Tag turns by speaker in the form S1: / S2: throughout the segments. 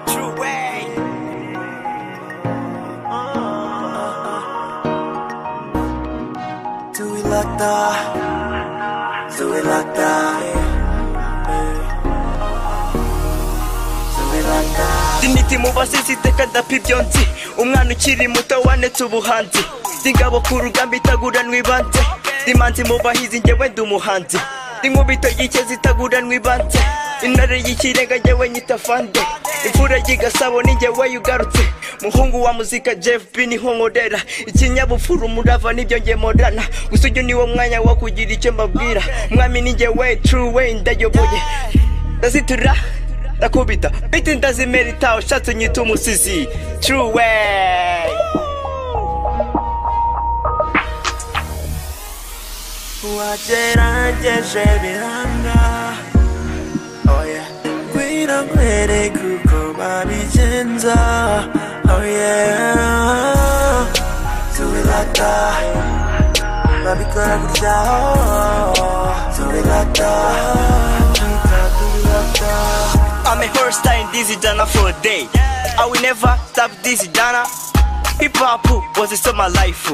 S1: True way. Do we like that? Do we like that? Do we like that?
S2: Diniti mu basizi iteka ndapibyonzi umwana ukiri muto wanetse ubuhanzi ndi ingabo ku rugamba itaguranwa ibanze ndi manzi mu bahizi njyewe ndi umuhanzi ndi nkubito y'ikezi itaguranwa ibanze intare y'ikirenga njyewe nyita fande imfura y'igasabo ni njyewe yugarutse muhungu wa muzika jeff b niho nkorera ikinyabupfura umurava nibyo njye morana gusa uyu niwo mwanya wo kugira icyo mbabwira mwami ni njyewe true way ndayoboye ndazitura ndakubita biti ndazimerita ushatse unyita umusizi true way
S1: wagerageje biranga oh yeah. kwira kwere kuko babigenza oh yeah. tubirata babikora gutya oh. tubirata tubirata tubirata
S2: I'm a horse tying dizzy Dana for a day I will never stop dizzy Dana Hip hop was the summer life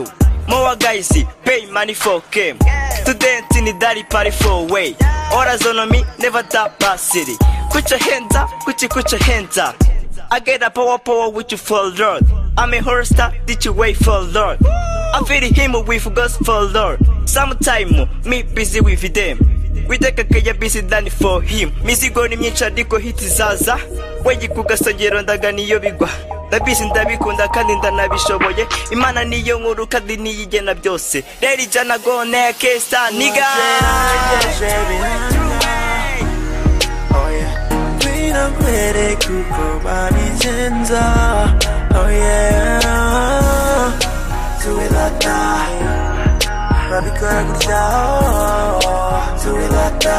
S2: Mowa guys pay money for game Students in the daddy party for way Orders on me never top our city Put your hands up, put your, put your hands up I get a power power with you for Lord I'm a horse star, did you wait for Lord I'm feeding him with gospel Lord Sometime me busy with them witeka keya busy than for him mizigo ni myinshi ariko hiti zaza wegi ku gasongero ndagana iyo bigwa ndabisi ndabikunda kandi ndanabishoboye imana niyo nkuru kandi niyo igena byose rero ijana gone kesa niga
S1: wagerageje biranga oh yeah. kwira kwere kuko babigenza oh yeah. tubirata babikora gutya oh. tubirata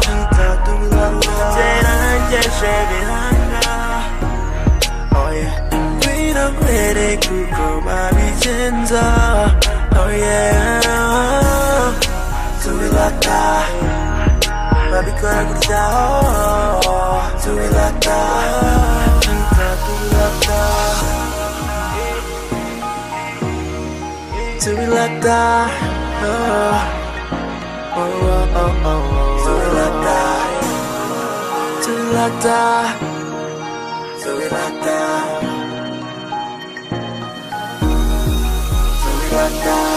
S1: tubirata tubirata wagerageje biranga oh yeah. kwira kwere kuko babigenza oh yeah. tubirata babikora gutya oh, oh. tubirata tubirata tubirata tubirata oh, oh, oh, oh, oh. tubirata tubirata tubirata tubirata